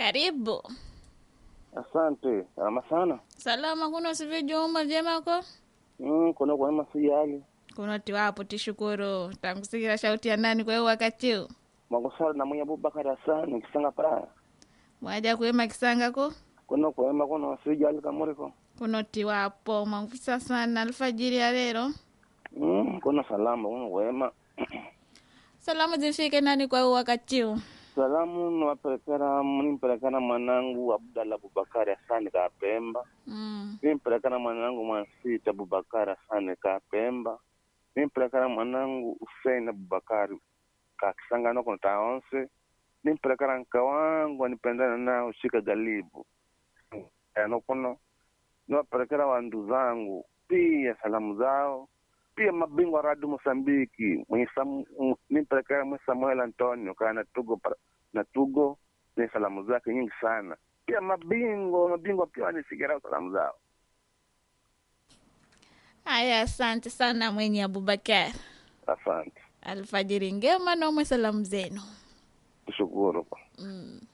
Karibu. Asante. Salama sana. Salama kuno sivyo Juma jemako? Mm, kuna kwa masijali. Kuno tiwapo tishukuru. Tangusikira shauti ya nani kwa hiyo wakati huu? Mwangusala na mwenye Abubakar Hassan kisanga para. Mwaja kuema kisanga ko? Kuna kwa ema kuna masijali kamuriko. Kuno tiwapo mangufisa sana alfajiri ya lero. Mm, kuna salama kuna kwa ema. Salamu zifike nani kwa hiyo wakati huu? Salamu nawapelekana nimpelekana mwanangu Abdalla Abubakar Hassan Kapemba. Mm. Nimpelekana mwanangu Mwansita Abubakar Hassan Kapemba. Nimpelekana mwanangu Hussein Abubakar kakisanga noko taonse. Nimpelekana nka wangu anipendana nao shika galibu. Ano kuno niwapelekera wandu zangu pia salamu zao pia mabingwa radu Mosambiki mwenye Sam- m- nimpelekera mwe Samuel Antonio kaa na Tugo para- na Tugo ni salamu zake nyingi sana pia mabingwa mabingwa pia wanifikira salamu zao Haya, asante sana mwenye Abubakar. asante Alfajiri ngema nomwe salamu zenu. tushukuru Mm.